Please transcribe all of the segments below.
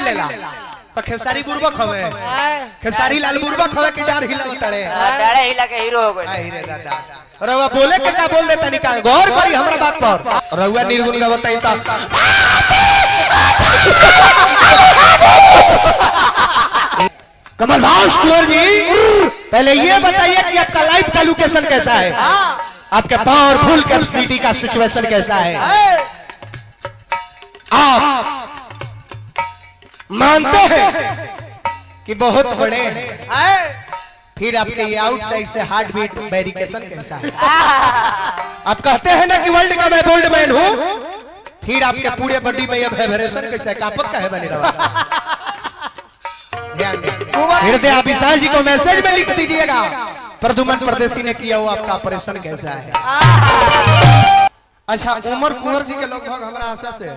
लेला तो खेसारी बुर्बक हवे खेसारी लाल बुर्बक हवे कि डार हिला तड़े डरे हिला के हीरो हो गए आई रे दादा रउआ बोले के का बोल देता निकाल गौर करी हमरा बात पर रउआ निर्गुण का बताई तो कमल भास कुंवर जी पहले ये बताइए कि आपका लाइफ का लोकेशन कैसा है आपके पावरफुल कैपेसिटी का सिचुएशन कैसा है आप मानते हैं कि बहुत बड़े हैं फिर आपके ये आउटसाइड से हार्ट बीट वेरिकेशन कैसा है आप कहते हैं ना कि वर्ल्ड का मैं बोल्ड मैन हूं फिर आपके पूरे बॉडी में ये वाइब्रेशन कैसा है कापत का है बने रहा ध्यान दें। हृदय विशाल जी को मैसेज में लिख दीजिएगा प्रदुमन परदेसी ने किया हुआ आपका ऑपरेशन कैसा है अच्छा उमर कुंवर जी के लगभग हमारा आशा से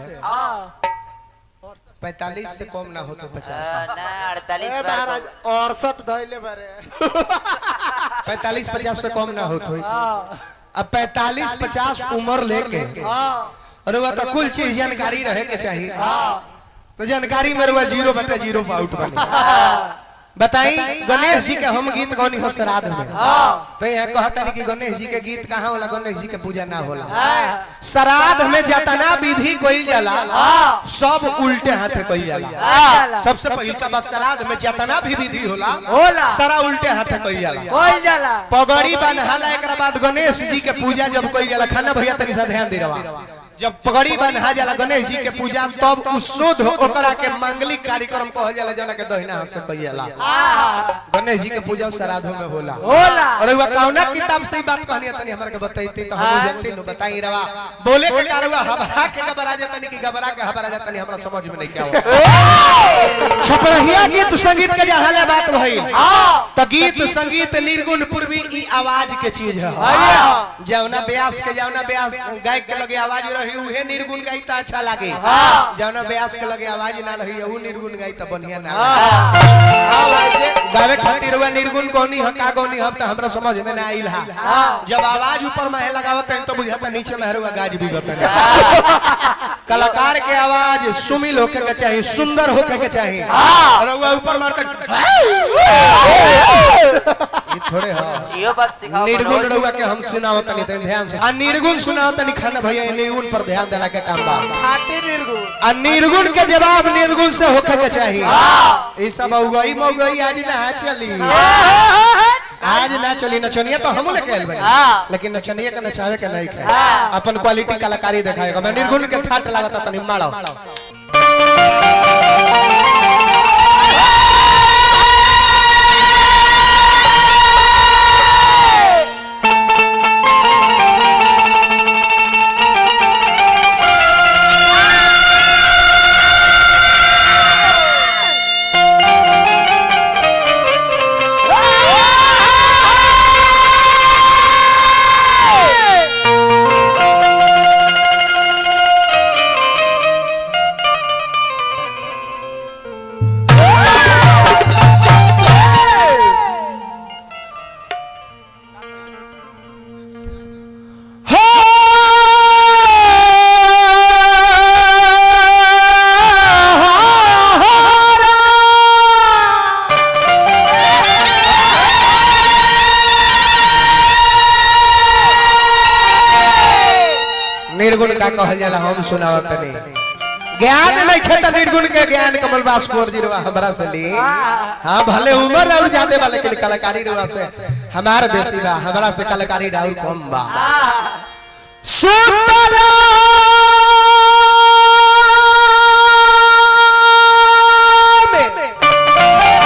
पैतालीस से कम ना हो तो पचास ना अड़तालीस ए बार महाराज अड़सठ धैले बारे पैतालीस पचास से कम ना हो तो अब पैतालीस पचास उम्र लेके और वह तो कुल चीज जानकारी रहे के चाहिए तो जानकारी में रुआ जीरो बटे जीरो पे आउट बने बताई गणेश जी के हम गीत गौनी हो श्राद्ध में तो यहाँ कहता नहीं कि गणेश जी के गीत कहाँ होला गणेश जी के पूजा ना होला श्राद्ध में जतना विधि कोई जाला सब उल्टे हाथे कोई जाला सबसे पहिल का बात श्राद्ध में जतना भी विधि होला होला। सारा उल्टे हाथे कोई जाला कोई जाला पगड़ी बन्हाला एक बाद गणेश जी के पूजा जब कोई जाला खाना भैया तनी सा ध्यान दे रहा जब पगड़ी बन्हा जाला गणेश जी के पूजा तब उ शुद्ध ओकरा के मांगलिक कार्यक्रम कहल जाला जना के दहिना हाथ से कइल जाला गणेश जी के पूजा श्राद्धों में होला होला और वह कौना किताब से ही बात कहनी है तनी हमरा के बताइती तो हम जानती नु बताई रवा बोले के कारवा घबरा के घबरा जातनी कि घबरा के घबरा जातनी हमरा समझ में नहीं क्या हुआ छपरहिया गीत संगीत के जहां ले बात भई तो गीत संगीत निर्गुण पूर्वी ई आवाज के चीज है जवना ब्यास के जवना ब्यास गायक के लगे आवाज रही उहे निर्गुण गाई तो अच्छा लागे जवना ब्यास के लगे आवाज ना रही उ निर्गुण गाई तो बढ़िया ना लागे। गावे खातिर हुआ निर्गुण कौनी ह का कौनी ह त हमरा समझ में ना आइल हा जब आवाज ऊपर में लगावत है तो बुझाता नीचे में हरुआ गाज भी गत कलाकार के आवाज सुमिल होके के चाहिए सुंदर होके के चाहिए और हुआ ऊपर मारकर ये थोड़े हा यो बात सिखाओ निर्गुण मनोज। रहुआ के हम सुनाओ तनी तनी ध्यान से आ निर्गुण सुनाओ तनी खाना भैया ये निर्गुण पर ध्यान देला के काम बा खाटी निर्गुण आ निर्गुण के जवाब निर्गुण से होके के चाहिए ई सब उगई मौगई आज ना चली आज ना चली नचनिया तो हम लेके आइल बनी लेकिन नचनिया के नचावे के नहीं खे अपन क्वालिटी कलाकारी दिखाएगा मैं निर्गुण के ठाट लागता तनी मारो निर्गुण का कहल जाला हम सुनावत नहीं ज्ञान नहीं खेता निर्गुण के ज्ञान कमल बास कुंवर जी रुआ हमरा से ली हाँ भले उम्र और ज्यादा बा लेकिन कलाकारी रुआ से हमार बेसी बा हमरा से कलाकारी और कम बा सुतला में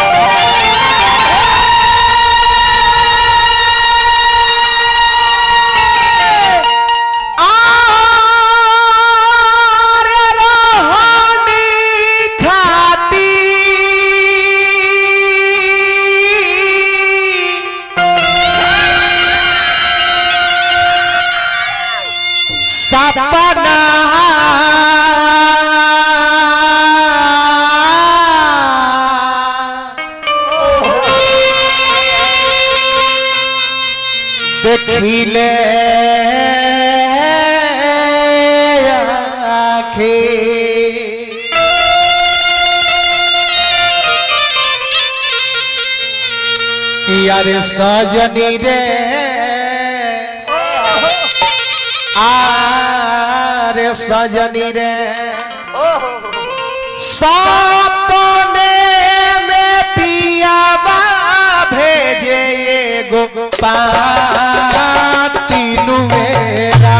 आरे रोहानी खाती सपना देखिले आँखें किया रे सजनी रे आरे सजनी रे सपने में पियावा भेजे एगो पाती नुवेरा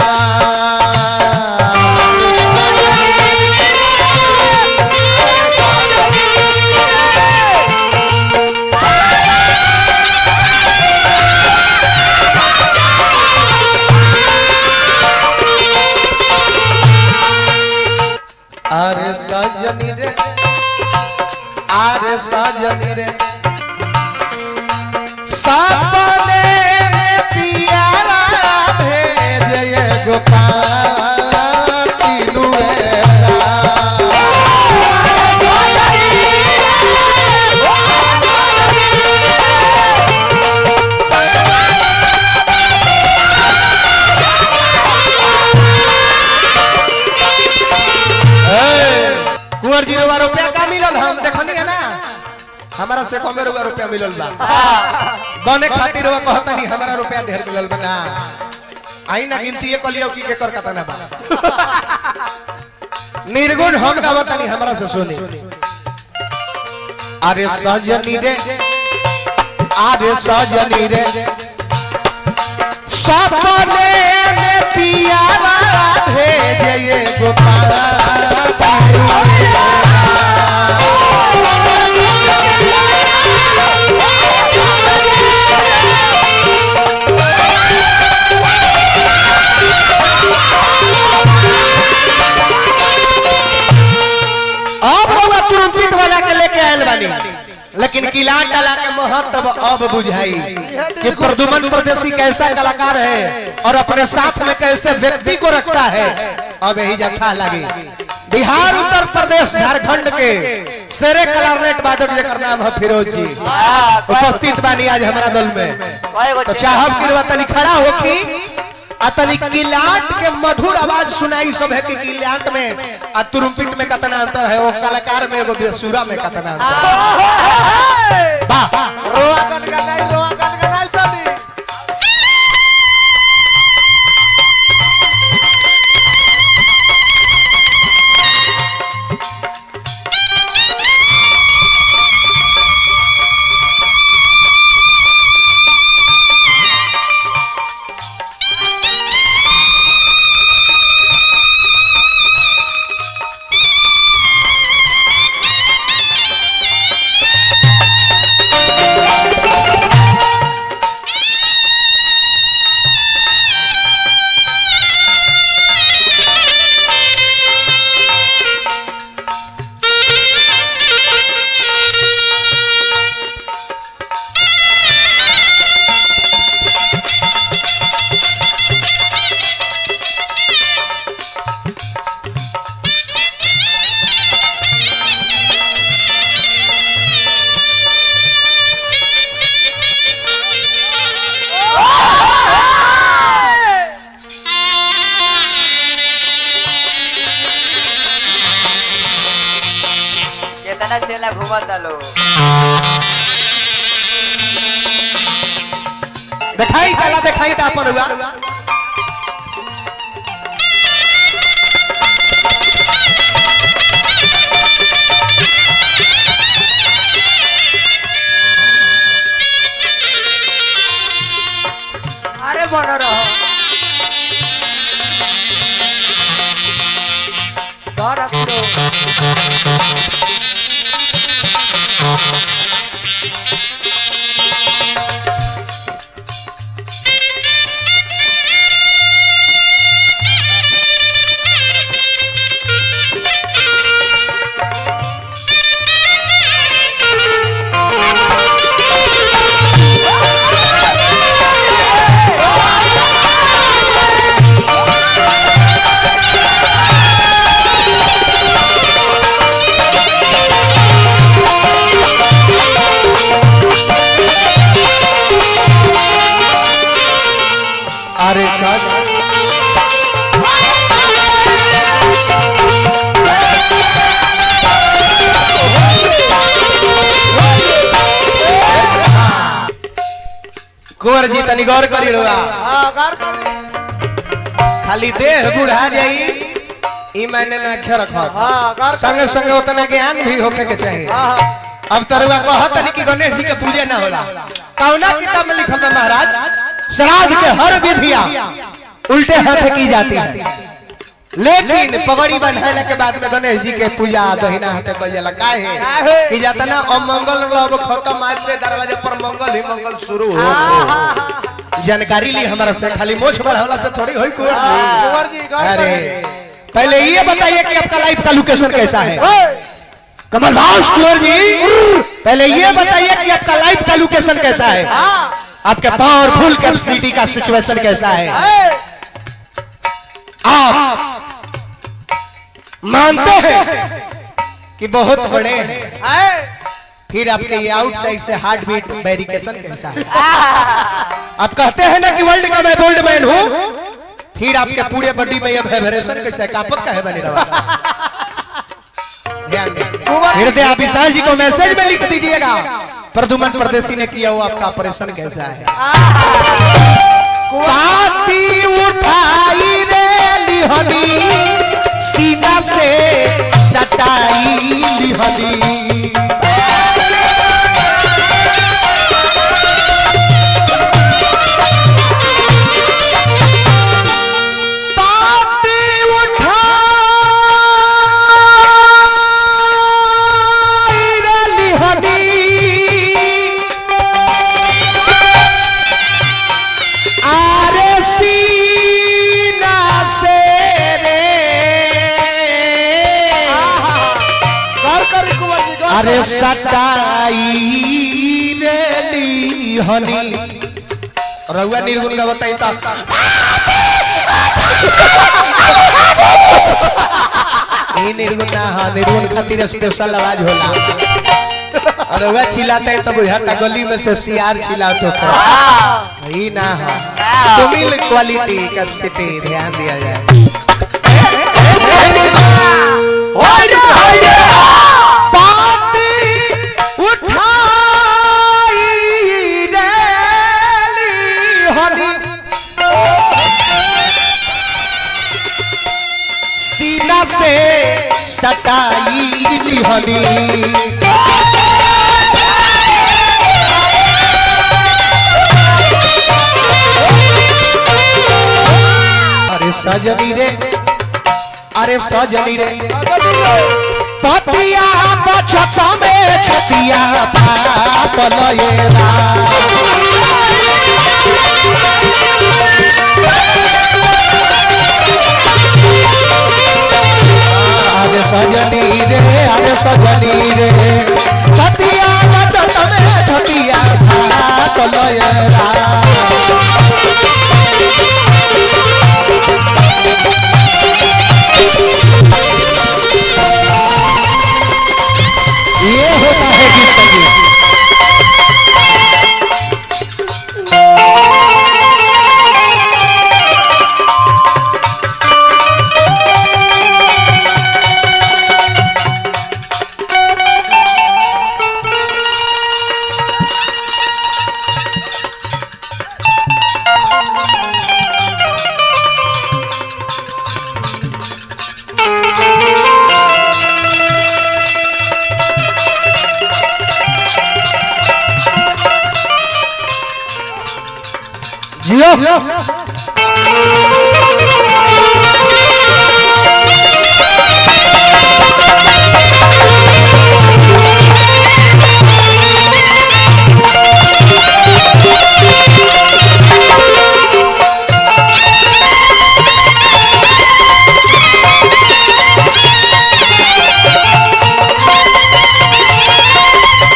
अरे सजनी रे अरे सजनी रे सपने में पियारा भेजे एगो पाती नुवेरा कुंवर जी रुपया रुपया का मिलल हम देखनी है ना हमारा से कमे रुपया रुपया मिलल बा बने खातिर रुपया कहतनी हमारा रुपया ढेर मिलल बा ना आई ना गिनती ये कलियो की के कर कतना बा निर्गुण हम का बतानी हमरा से सुनी अरे सजनी रे अरे सजनी रे सपने में पियावा भेजे ये गोपाल अब रउआ तुरंपित वाला के लेके आयल बानी लेकिन किलाट डाला के महत्व अब बुझाई कि प्रदुमन परदेसी कैसा कलाकार है और अपने साथ में कैसे व्यक्ति को रखता है अब यही जथा लगी बिहार उत्तर प्रदेश झारखंड के शेरे कलारनेट वादक जेकर नाम है फिरोज जी उपस्थित बानी आज हमारा दल में तो चाहब कि रउआ तनी खड़ा होखी आ तनी किलाट के मधुर आवाज सुनाई सब है कि किलाट में आ तुरुम्पिट में कितना अंतर है वो कलाकार में एगो बेसुरा में कितना अंतर है वाह रोआ कन का नहीं रोआ कन का नहीं तनी केतना छेला घूमत लो दिखाई कला दिखाई ता अपन हुआ अरे बन रहो डर अपनो अरे सज कुंवर जी तनी गौर करी रुआ हाँ कर करी खाली देह बुढ़ा जाई ई मायने ना खे रखो हाँ कर संगे संगे उतना ज्ञान भी होके के चाहिए हाँ अब तरुआ कहत नहीं कि गणेश जी के पूजे ना होला कौना किताब में लिखल बा महाराज श्राद्ध के हर विधिया उल्टे हाथ की जाती है लेकिन पगड़ी बंधाइला के बाद में गणेश जी के पूजा दहिना हाथे कइल जाला काहे काहे? कि जाता ना अमंगल रब खत्म आज से दरवाजे पर मंगल ही मंगल शुरू हो जानकारी ली हमारा से खाली मोछ बढ़ावला से थोड़ी होई कुंवर जी कुंवर जी कर अरे करी पहले ये बताइए कि आपका लाइफ का लोकेशन कैसा है ओए, कमल भाष कुंवर जी पहले ये बताइए कि आपका लाइफ का लोकेशन कैसा है हाँ आपके पावरफुल कैपेसिटी का सिचुएशन कैसा है ए, आप मानते हैं कि बहुत बड़े हैं ए, फिर आपके ये आउटसाइड से हार्ट बीट वेरिकेशन कैसा है आप कहते हैं ना कि वर्ल्ड का मैं गोल्ड मैन हूँ फिर आपके पूरे बॉडी में ये वाइब्रेशन कैसा है कापत का है बने रहा ध्यान दें। हृदय विशाल जी को मैसेज में लिख दीजिएगा प्रदुमन परदेसी ने किया हुआ आपका ऑपरेशन कैसा है पाती उठाई रे लिहनी सीना से सटाई लिहनी पाती उठाई रे लिहनी आरे सीना से रे कर करी कुंवर जी कर अरे करी। सटाई रे लिहनी रहुआ निर्गुण का बताई तो ये निर्गुण ना हाँ निर्गुण खातिर स्पेशल आवाज होला और रहुआ चिल्लाता है तो बुझाता गली में से सियार चिल्लाते तो ही ना हाँ सुनील क्वालिटी कैपेसिटी ध्यान दिया जाए पाती उठाई रे लिहनी सीना से सटाई लिहनी अरे सजनी रे अरे सजनी रे पतिया बचत में छतिया पाप लयेला अरे सजनी रे अरे सजनी रे पतिया बचत में छतिया पाप लयेला ये होता है कि संगीत जियो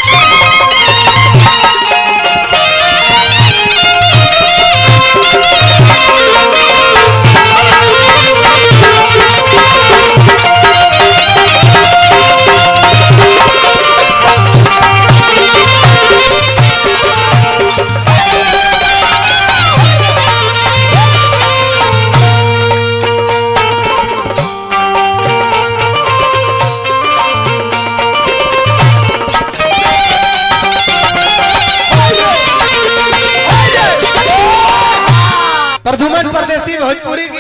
Thank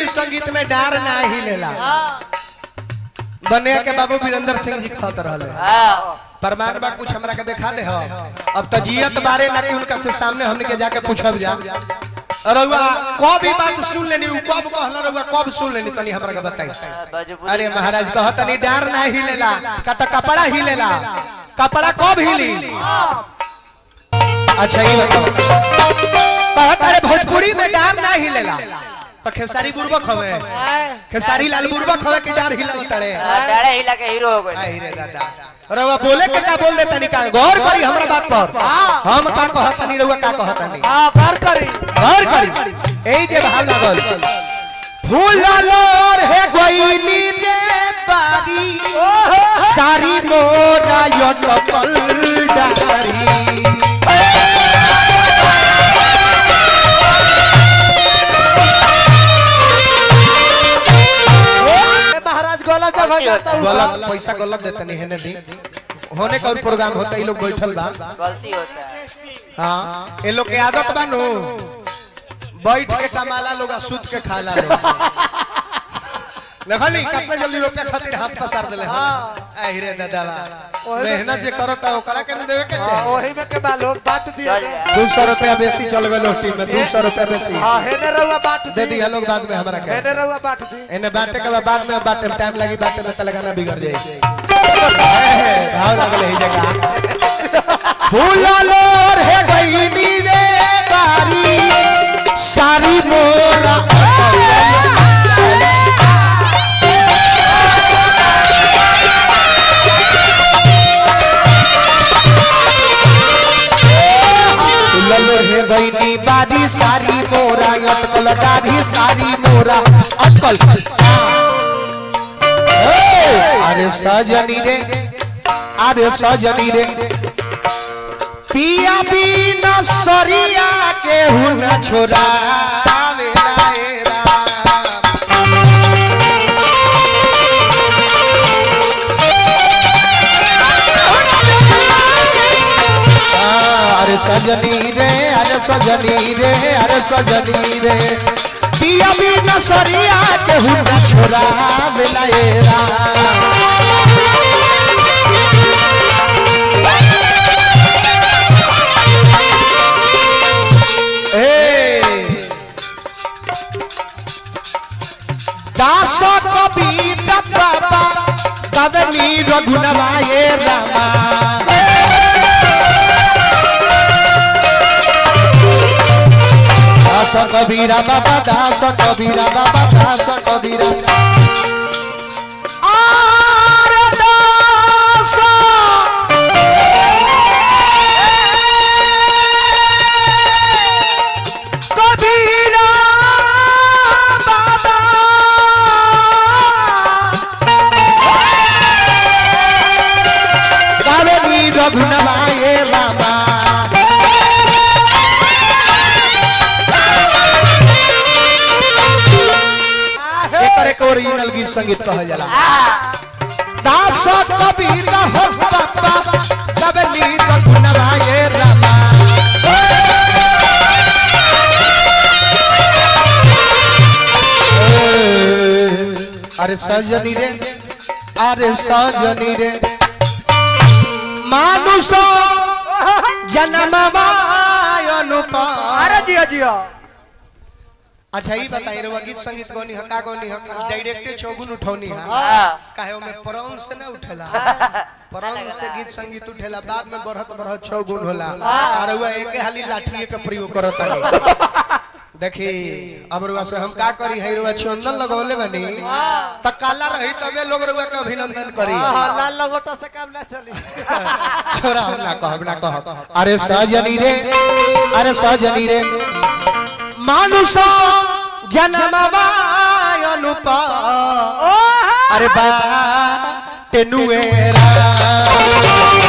संगीत में डार ना ही लेला हाँ बने के बाबू वीरेंद्र सिंह जी कहत रहले हाँ प्रमाण बा कुछ हमरा के दिखा दे हो अब तो जियत बारे ना कि उनका से सामने हमने के जाके पूछब जा रउआ कब भी बात सुन लेनी उ कब कहला रउआ कब सुन लेनी तनी हमरा के बताई भोजपुरी अरे महाराज कहत तनी डार ना हिलेला का त कपड़ा हिलेला कपड़ा कब हिली अच्छा ये बताओ कहत अरे भोजपुरी में डार ना हिलेला तो खेसारी बुर्बक हवे खेसारी लाल बुर्बक हवे कि डार हिलावत रे हाँ, डाढ़े हिला के हीरो हो गए आई रे दादा रउआ बोले के का बोल देता निकाल गौर करी हमरा बात पर हम का कहत नहीं रउआ का कहत नहीं हाँ घर करी गौर करी एई जे भाव लागल फूल लोर हे गोइनी रे बारी सारी मोरा यटकल डारी ए, महाराज गलत जगह जाता हूँ गलत पैसा गलत देते नहीं है दी होने का और प्रोग्राम होता है, ये लोग बैठल बा गलती होता है हाँ ये लोग के आदत बा नु बैठ के कमाला लोग आ सुत के खाला लोग देखली कितना जल्दी रोके खातिर हाथ पसार देले आई रे दादा मेहनत जे करता ओकरा के न देवे के हाँ, चाहे वही में के बा लोग बांट दिया चल गया। जा दो सौ रुपया बेसी चल गए लोटी में दो सौ रुपया बेसी हाँ हेने रहुआ बांट दे दी दिया लोग बाद में हमारा के हेने रहुआ बांट दी इन्हें बांटे के बाद बाद में बांटे में टाइम लगी बांटे में तलगाना बिगड़ जाए भाव लागल ही जगह फूल लोर हे गईनी रे बारी सारी मोरा फूल लोर हे गईनी बारी सारी मोरा अटकल दाढ़ी सारी मोरा अटकल अरे सजनी रे अरे सजनी रे पिया बिना सरिया के हुना छोरा अरे सजनी रे अरे सजनी रे अरे सजनी रे पिया बिना सरिया के हुना छोरा बेलाएरा दास कबीर बाबा कवनी रघुनवाए रामा दास कबीरा बाबा दास कबीरा बाबा दास कबीरा आरे दास कबीरा बाबा कावेरी रघुनवाए रामा एकरे के ओरिजिनल गीत संगीत कहल जाला दास कबीर हो बाबा कावेरी रघुनवाए रामा अरे सजनी रे अरे सजनी रे मानुष जन्म अनुपा अरे जिया जिया अच्छा ही बताइए रे गीत संगीत गौनी है का गौनी है डायरेक्ट चौगुन उठौनी है हाँ काहे ओमे परौन से ना उठेला परौन से गीत संगीत उठेला बाद में बढ़त बढ़त चौगुन होला और हुआ एक हाली लाठिए के प्रयोग करत नहीं देखी अब रुआ से हम का करी है रुआ चंदन लगौले बनी त काला रही तबे लोग रुआ के अभिनंदन करी हाँ, लाल लगोटा से काम ना चली छोरा हम ना कहब ना कहब अरे सजनी रे अरे सजनी रे मानुष जन्मवा अनुपा अरे बा तेनुएरा